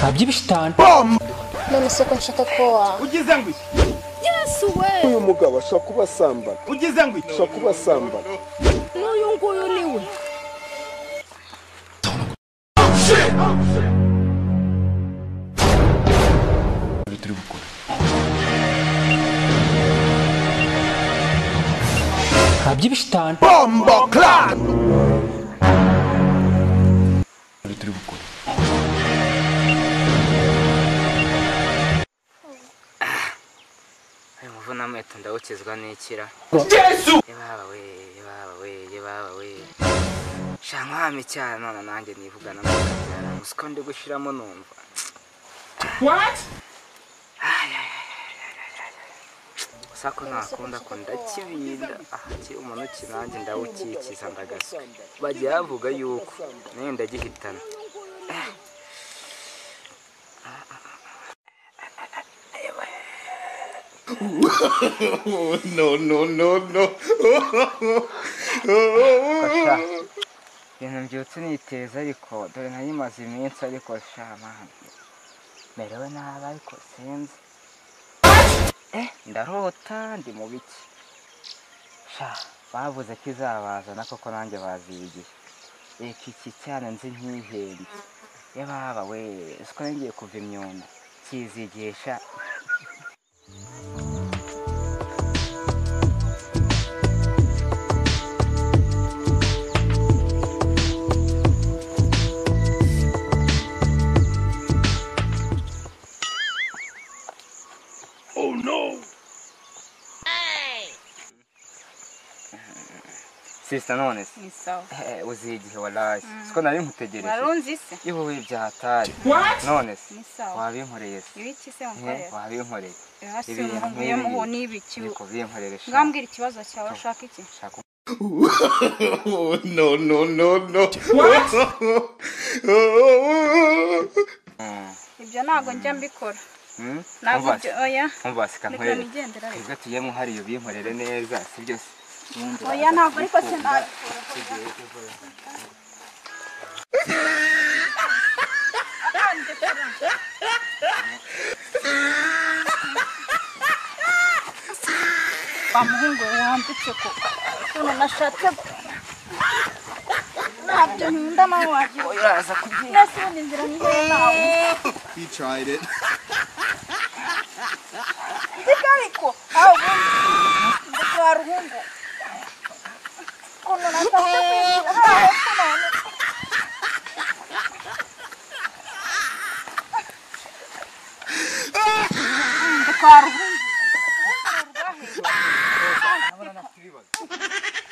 Abyibushye itanu none se ko nshaka ko wa- ugize ngwi yesu we uyu mugabo ashobora kuba asambana ugize ngwi ashobora kuba asambana n'uyu nguyu ni we abyibushye itanu bombo clan ayo muvuna mwete ndawukizwa n'ikira yesu yebawe we yebawe we yebawe we sha nkwame cyane none nanjye nivugana n'akabyara musiko ndi gushiramo numva what sako nakunda ko ndakibinda ahakiri umuntu uki nanjye ndawukikiza ndagaswe bagiye bavuga yuko nayo ndagihitana no no no no sha ibintu mbyutse niteza ariko dore nayimaze iminsi ariko sha mama merewe nabi ariko sinzi eh ndarota ndi mu biki sha bavuze ko izabazana koko nanjye baziye igihe reka iki cyane nzi nk'ihenze yababa we siko ngiye kuva imyunda kizigisha sisita none se ni sawa eh, uziye igihe waraye siko nari nkutegereje warunze ise yewe byatari none se ni sawa wabinkoreye se ibi iki se Eh, mukorera wabinkoreye hasi ibintu umuhungu nk'ibi yo muhu ni ibiki ariko binkorere sha ngambwira ikibazo cyawe ushaka iki shaka no no no no ibyo ntabwo njya mbikora Hmm? ntabwo Umva ibyo oya umva sika reka nkorere nigendera reka twebwe tujyemo hariya ubinkorere neza si byo se oya ntabwo ariko se ntabikora wa muhungu we wambitse ko ukuntu nashatse ko ntabyo nkunda nawe wagira uraza kubyina mbese ubundi inzira nizo nawe he tried it nziko ariko aho ubundi ndetse wa ruhungu ukuntu nashatse kwinjira hariya hepfo none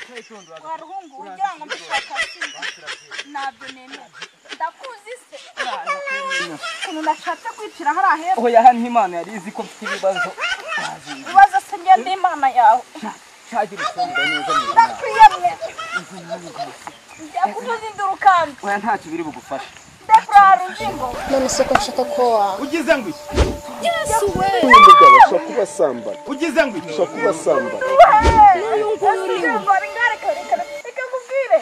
ndetse wa ruhungu wa ruhungu ugira ngo mbishaka ntabyo nemera ndakuzi se ukuntu nashatse kwicira hariya hepfo aho yaha nk'imana yari izi ko mfite ibibazo ibibazo se ngende imana yawe cyagira ifumbire neza mu buzima ndakwiyamye ndakuvuza induru kandi oya ntacyo biri bugufashe ndafurara uzingo none se ko nshaka ko wa- ugize ngwi yesu we uyu mugabo ashobora kuba asambana ugize ngwi ashobora kuba asambana n'uyu nguyu ni we reka reka reka nkubwire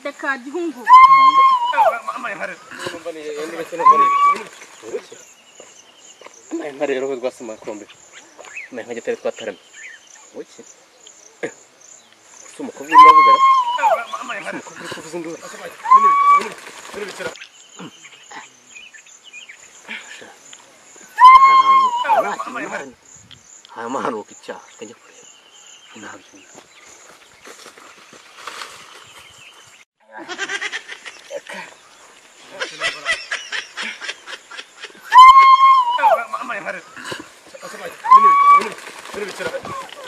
reka gihungu nka rero we rwasoma kurombe nka nka gitare twataramye wiki si umukobwa urimo avugana si umukobwa uri kuvuza induru ahantu harashya imana hamahanuka icyaha kajya kureba ntabyo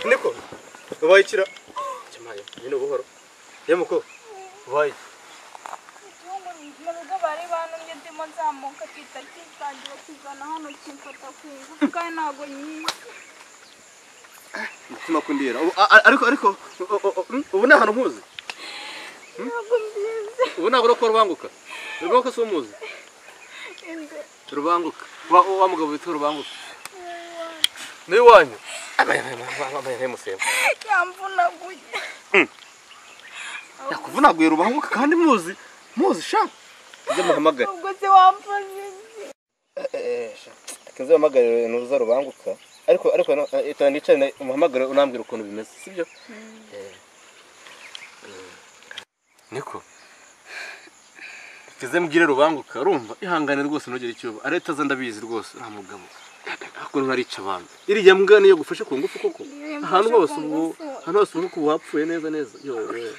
niko wayikira cyamaye nyine buhoro yemuko wayi gihungu mu rugo bari bantumye ndimo nzamuka kita kitangira kizana hano kimfata ku ngufu kandi ntabwo nyizi umutima kundira ariko ariko ubu ni ahantu nkuzi ntabwo mbizi ubu ntabwo urokora rubanguka rubanguka si umuzi inde rubanguka wa wa mugabo witwa rubanguka ni iwanyu musembo yamvunaguye yakuvunaguye rubanguka kandi muzi muzi sha ibyo muhamagare ubwo se wamvuze iki? akenze uhamagare nuza rubanguka ariko ariko itana nicane umuhamagare unambwira ukuntu bimeze sibyo niko ikize mbwire rubanguka urumva ihangane rwose ntugire icyo uba areta ze ndabizi rwose uriya mugabo ukuntu arica abantu iriya mbwa niyo yagufashe ku ngufu koko yamfashe ahantu ku hose ubu ngufu. ahantu hose ubu wapfuye neza neza yowe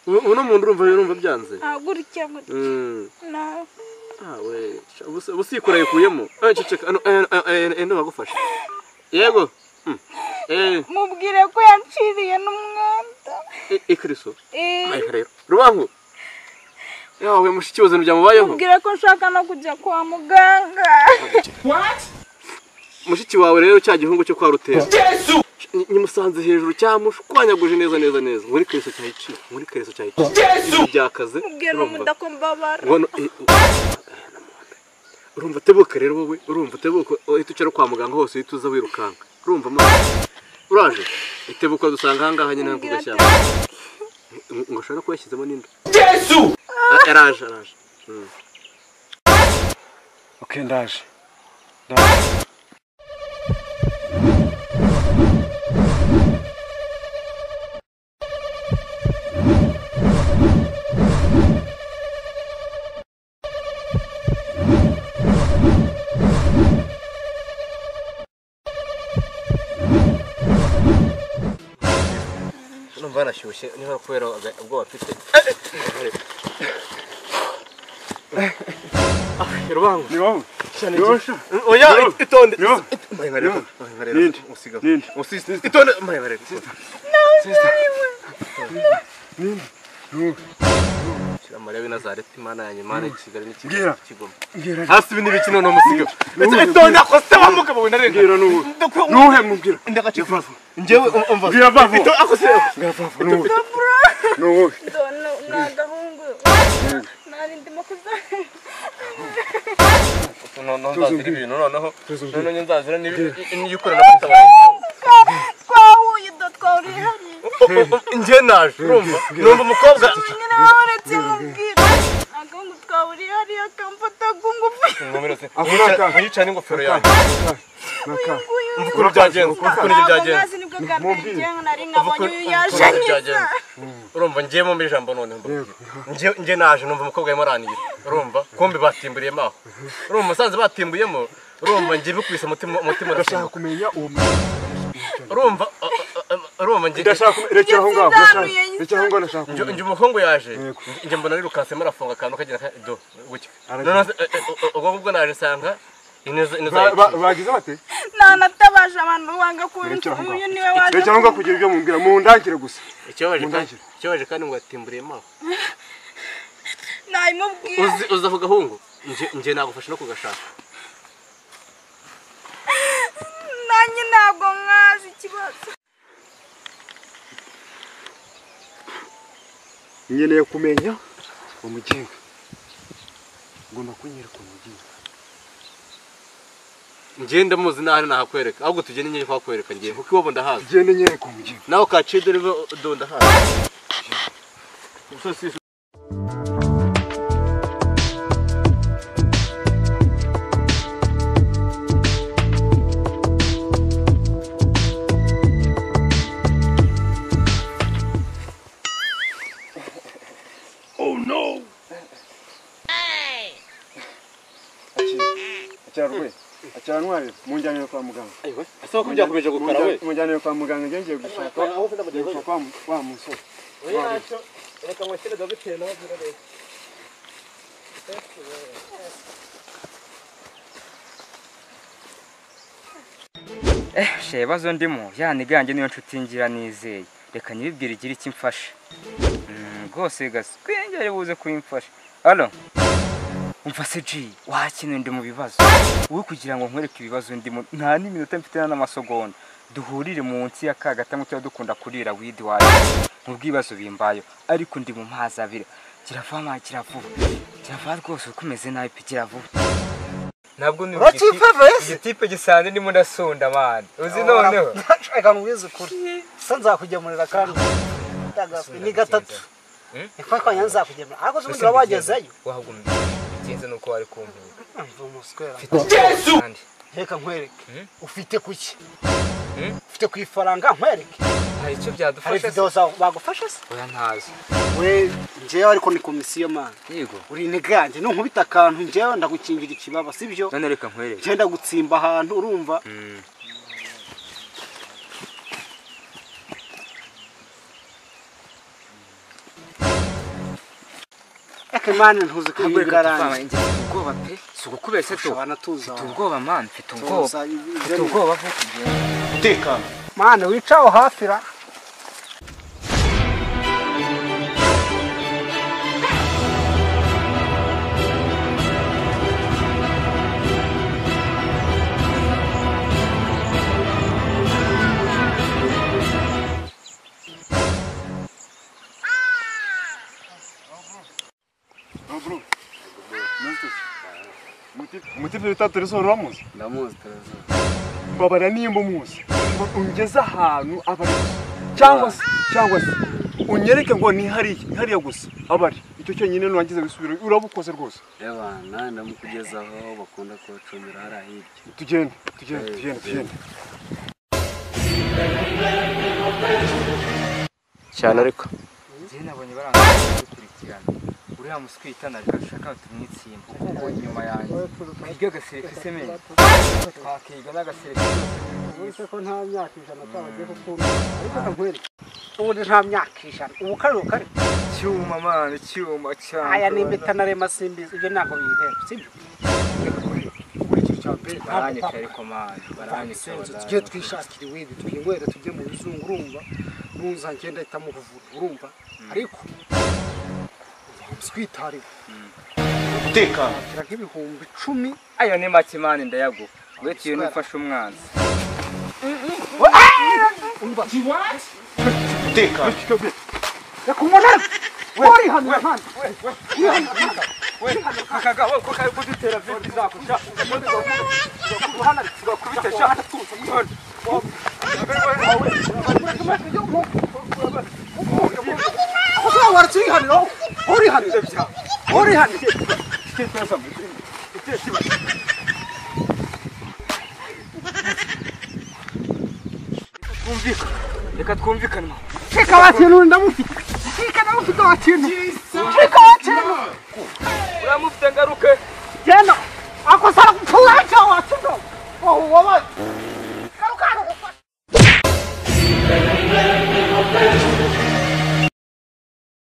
ubu ubu uno muntu urumva urumva byanze ntabwo urya gutya Mm. ntabwo Awe, ubusikura yikuyemo. Eh, ceceka, ano, eh, eh, eh, eh, bagufasha. Yego. Mm. Eh, mubwire ko yanciriye n'umwenda eh, ikriso. Eh, Ayi rero. Rubangu. Yawe mushiki wazino byamubayeho. mubwire ko nshaka no kujya kwa muganga Mushiki wawe rero cya gihungu cyo kwa rutera. Yesu! Nimusanze hejuru cyamushwanyaguje neza neza neza. Muri kriso cyayici, muri kriso cyayici. Yesu! Byakaze. mubwire urumva. umudako mbabara Ngono eh, eh, urumva tebuka rero wowe urumva tebuka uhita ucara kwa muganga hose uhita uza wirukanka urumva ma uraje itebuka dusanga aha ngaha nyine hakurya cyane ngo ashobora kuba yashyizemo n'inda yesu araje araje Ok, ndaje. numva yanashyushye niba kubera aga- ubwoba mfite rubango Ni wowe? Ni wowe sha? oya Yo. itonde Yo. Maremare, Yo. maremare, Ninde? usiga Ninde? usize itonde maremare Yo. shyira mariya w'i nazareti imana yanjye imana ya Mbwira. kigali n'ikigali kigoma Mbwira. hasi ibi n'ibiki none umusiga ndetse Nuwe. itonde akose wa mugabo we narenga Mbwira nuwe. Ndakwe- Nuwe mubwira. ndagacika njyewe um- umva Mbwira bavu. Itonde akose Mbwira bavu. Nuwe. Nuwe. Dore ni agahungu nari ndimo kuzana noneho nzazira ibintu noneho Tuzumvire. noneho nzazira n'iyo ukorera batabaye twahuye do twahuriye hariya njye naje urumva numva umukobwa nyine wowe uretse mubwira agahungu twahuriye hariya akamfata ku ngufu Ako naka. mwiyicane n'ingofero yanjye Naka. ukuntu byagenze ukuntu ibyo ntabwo byagenze ntazi nibwo bwa mbere Mubwire. njyewe nari nkabonye uyu yaje ukuntu nyiza byagenze urumva njyewe mu ijambo noneho mba- Yego. njye njye naje numva umukobwa arimo aranira urumva kumbe batimburiyemo aho urumva musanze batimbuyemo urumva njye bikubise umutima umutima Ndashaka urashinga kumenya uwo mu- urumva a- a- a- urumva njye Ndashaka kumenya. Rekera aho ngaho. Ndashaka- Rekera aho ngaho ndashaka njye kumenya. njye umuhungu yaje Yego. njye mbona rirukansemo arafunga akantu kagira ka do gutya Aragiye. noneho se- e- e- ubwo ngubwo naje nsanga ineza ineza Ba- ba- yaciye. Bagize bate? ntanatabaje abantu banga kumva Rekera aho uyu ngaho. niwe waje Rekera aho ngaho kugira ibyo mumbwira. Mundangire gusa. ikibabaje kandi Mundangire. ikibabaje kandi ngo yatimburiyemo aho nabimubwira uzi uzi ako gahungu njye njye nagufasha no kugashaka nanjye ntabwo nkazi ikibazo nkeneye kumenya umugenga ngomba kunyereka umugenga njye ndamuzi naho nahakwereka ahubwo tugende njye kwakwereka njye kuko iwabo ndahazi genda nyereka umugenga nawe kaciye dore iwe do ndahazi Umusozi acyarwe acyantwarira munjyanire kwa muganga ese ko byakomeje gukora we munjyanire kwa muganga njye ngiye gushaka gushaka wa mu- wa musore reka nkwakire dogiteri nawe agira leta Eh, she ibibazo ndimo yaniganje niyo nshuti ngira nizeye reka nyibibwire igira icyo imfasha Mm, rwose gaswengere buze kuyimfasha alo umva se ji wakeneye ndi mu bibazo wowe kugira ngo nkwereke ibibazo ndimo nta n'iminota mfite n'amasogonda duhurire munsi ya ka gatanu tuba dukunda kurira widi wayo mu bw'ibibazo bimbayo ariko ndi mu mazi abiri kirava ma kiravuba kirava rwose uko umeze nabi pe kiravuba ntabwo ni igitipe gisanzwe ndimo ndasunda mani uzi noneho reka nkubwize ukuri se nzakugemurira kandi Ndagakwi- ni gatatu Hmm? niko twanya nzakugemurira ariko se ubundi uraba wagezeyo wahagumye ngenze nuko wari kumbwira Umva umuswera. Kandi reka nkwereke Hmm? ufite kuki Hmm? ufite ku ifaranga nkwereke hari icyo hari byadufasha se? videwo zawe bagufasha se oya ntazo we njyewe ariko ni komisiyo mani yego uri integanje nunkubita akantu njyewe ndagukingira ikibaba sibyo none reka nkwereke njyewe ndagutsimba ahantu urumva Mm. reka mani ntuzi ko ntabwo ibi reka tuvanga birarangiye ingenzi mfite ubwoba pe si ugukubeshya tu ushobora tuza mfite ubwoba mani mfite ubwoba mfite tuza ubwoba vuba umutekano mani wica aho hafi ra umutipe wita teresoro uramuzi ndamuzi terezo mbabara nimba umuzi ngo ungeze ahantu abari cyangwa se cyangwa se unyereke ngo ni hariya ni hariya gusa abari icyo cyonyine nurangiza wisubire urabukoze rwose yabana ndamukugezaho bakunda kubacumira hariya hirya tugende tugende tugende tugende cyane ariko njyewe nabonye barangije gukurikirana uriya muswi yitandaje ashaka tumwitsimba uko ubonye inyuma yanjye twiga agasereka se menya twakiga n'agasereka uretse ko nta myaka ijana atabagiye gukunda ariko kankwereke ubundi nta myaka ijana ubu kari ukari cyuma mwana icyuma cyane aya ni impeta na rema simbizi ibyo ntabwo biyireba sibyo ukurikije icya mbere baranyica ariko mwana baranyica tujye twishakira iwindi twinywere tujye mu bizungu urumva nuza ngenda ahita mu buvura urumva ariko twitariwe umutekano agira nk'ibihumbi icumi ayo ni make mwana ndayaguha uretse iyo nufashe umwanzi reka umuntu ari warihanira hano akagabo ko kari kudutera vidi zakusha tugakubitesha aho waraturihanira aho urihanira aho urihanira reka twumvikane mwana Cheka wakintu ndamufite. Cheka ndamufite wakintu. Cheka wakintu. uramufite ngaruke Genda. Ako sara kupfuye cyo wakintu. Oh, wabaye.